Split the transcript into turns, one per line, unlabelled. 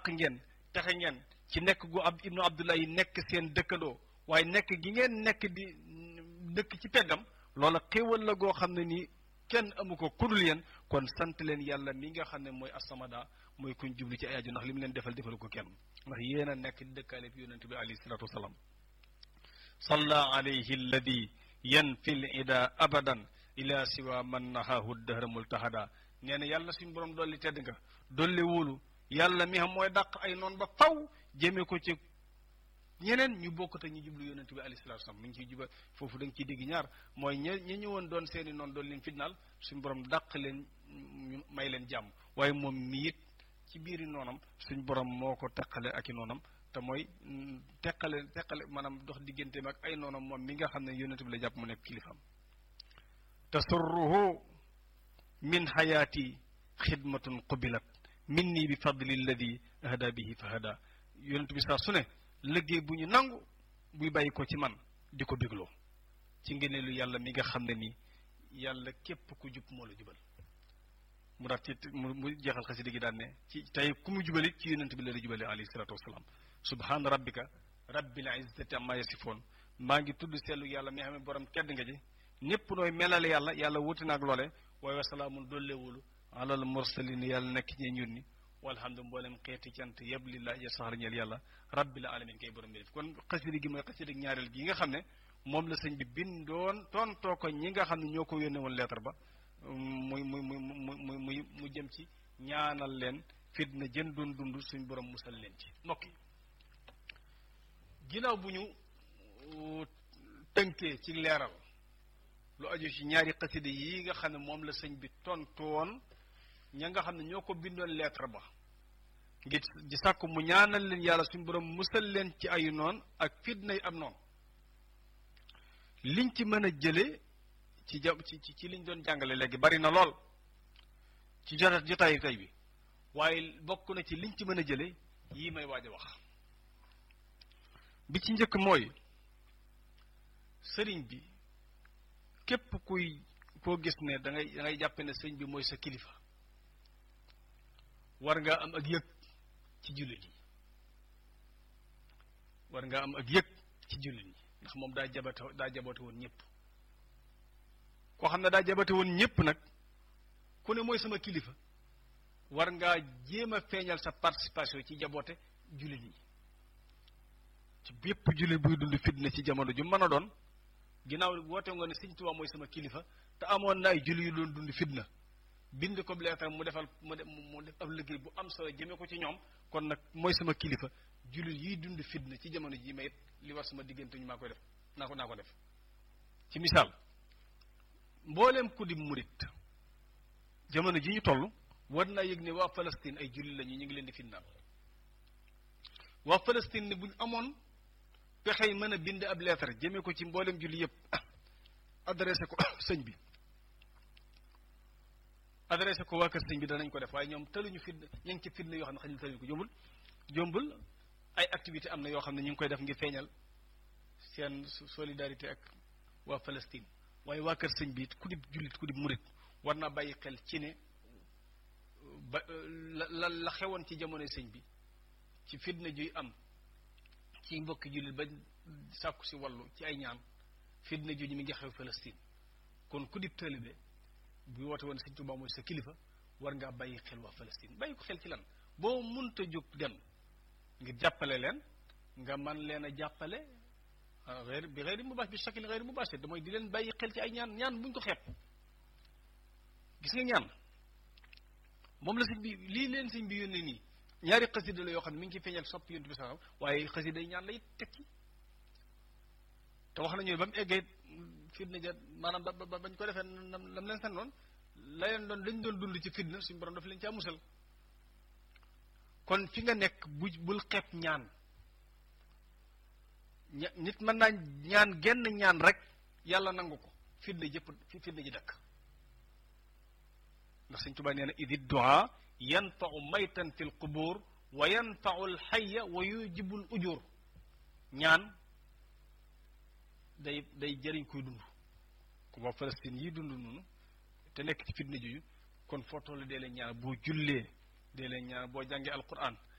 làq ngeen texe ngeen ci nekk gu ab ibnu abdullahi nekk seen dëkkandoo waaye nekk gi ngeen nekk di dëkk ci peggam loola xéewal la goo xam ne nii kenn amu ko kudul yéen kon sant leen yàlla mi nga xam ne mooy asamada mooy kuñ jublu ci ay aju ndax li mu leen defal defal ko kenn ndax yéen a nekk di dëkkaale bi yonente bi alayhi salatu wasalaam salla alayhi alladi yanfi l ida abadan ila siwa man nahahu dahra multahada nee na yàlla suñu borom dolli tedd nga dolli wóolu yàlla mi xam mooy dàq ay noon ba faw jëmee ko ci ñeneen ñu bokkut ak ñu jublu yonent bi alayhi salaatu salaam mi ngi ciy juba foofu da nga ciy dégg ñaar mooy ña ña ñëwoon doon seeni noonu doon leen fitnaal suñu borom dàq leen ñu may leen jàmm waaye moom mi it ci biiri noonam suñu borom moo ko teqale ak i noonam te mooy teqale teqale maanaam dox digganteem ak ay noonam moom mi nga xam ne yonent bi la jàpp mu nekk kilifaam tasurruhu min xayaati xidmatun qubilat minni bi fadli alladi ahda bihi fa hada yonent bi saa su ne liggéey bu ñu nangu buy bàyyi ko ci man di ko bégloo ci ngëneelu yàlla mi nga xam ne nii yàlla képp ku jub moo la jubal mu daat ci mu jeexal xasida gi daan ne ci tey ku mu jubalit ci yonent bi la la jubale alayhi salaatu wasalaam subhaana rabbika rabbil izzati amma yasifoon maa ngi tudd seetlu yàlla mi xam ne borom tedd nga ji ñëpp nooy melale yàlla yàlla wuti naag loole waaye wasalaamun dolleewulu alal mursalin yàlla nekk ñee ñun ni walhamdu mboolem xeeti cant yëpp lillahi ya saxar ñeel yàlla rabbil alamin kay borom bi def kon xasida gi mooy xasida ñaareel gi nga xam ne moom la sëñ bi bindoon tontoo ko ñi nga xam ne ñoo ko yónnee woon lettre ba muy muy muy muy muy mu jëm ci ñaanal leen fitna jën doon dund suñ borom musal leen ci mbokk yi ginnaaw bu ñu tënkee ci leeral lu aju ci ñaari xasida yi nga xam ne moom la sëñ bi tontu woon ña nga xam ne ñoo ko bindoon lettre ba ngir di sàkku mu ñaanal leen yàlla suñu borom musal leen ci ayu noon ak fitna yi am noonu liñ ci mën a jële ci ja ci ci liñ doon jàngale léegi bari na lool ci jota jotaayu tey bi waaye bokk na ci liñ ci mën a jële yii may waaj a wax bi ci njëkk mooy sëriñ bi képp kuy koo gis ne da ngay da ngay jàpp ne sëriñ bi mooy sa kilifa war ngaa am ak yëg ci jullit yi war ngaa am ak yëg ci jullit yi ndax moom daa jabate daa jabate woon ñëpp koo xam ne daa jabate woon ñëpp nag ku ne mooy sama kilifa war ngaa jéem a feeñal sa participation ci jaboote jullit yi ci bépp jullit buy dund fitna ci jamono ju mën a doon ginnaaw woote nga ne Sëñ Tuubaa mooy sama kilifa te amoon na ay jullit yu doon dund fitna bind ko leetar mu defal mu def mu def ab liggéey bu am solo jëmee ko ci ñoom kon nag mooy sama kilifa jullit yiy dund fitna ci jamono ji ma it li war sama diggante ñu maa koy def naa ko naa ko def ci misaal mbooleem ku di murit jamono ji ñu toll war naa yëg ne waa Palestine ay jullit lañu ñu ngi leen di fitnaal waa Palestine ne buñ amoon pexe yi mën a bind ab leetar jëmee ko ci mbooleem jullit yëpp adressé ko sëñ bi adressé ko waa kër sëñ bi danañ ko def waaye ñoom tëluñu fitna ñu ngi ci fitna yoo xam ne xañul tëluñu ko jombul jombul ay activité am na yoo xam ne ñu ngi koy def ngir feeñal seen solidarité ak waa Palestine waaye waa kër sëñ bi ku di jullit ku di murit war naa bàyyi xel ci ne ba la la xewoon ci jamonoy sëñ bi ci fitna juy am ci mbokki jullit ba sàkku si wàllu ci ay ñaan fitna ju ñu mi ngi xew Palestine kon ku di taalibe bu woote woon sëñ Tuubaa mooy sa kilifa war ngaa bàyyi xel waa Palestine bàyyi ko xel ci lan boo munta jóg dem ngir jàppale leen nga man leen a jàppale xeer bi xeeri mu baas bi shakil xeeri mu baas te mooy di leen bàyyi xel ci ay ñaan ñaan buñ ko xeeb gis nga ñaan moom la sëñ bi lii leen sëñ bi yónnee nii ñaari xasida la yoo xam ne mi ngi ci feeñal sopp yonent bi sax waaye xasida yi ñaan lay teg ci te wax nañu ba mu eggee fitna ja maanaam ba ba bañ ko defee lam leen san noonu la leen doon dañ doon dund ci fitna suñu borom daf leen caa musal kon fi nga nekk bu bul xeeb ñaan ña nit mën naa ñaan genn ñaan rek yàlla nangu ko fitna jëpp fitna ji dakk ndax Sëñ Tuubaa nee na idi du'a yanfa'u maytan fil qubur wa yanfa'u al hayya wa yujibul ujur ñaan day day jëriñ koy dund ku waa Palestine yi dund noonu te nekk ci fitna juju kon foo toll dee leen ñaan boo jullee dee leen ñaan boo jàngee alquran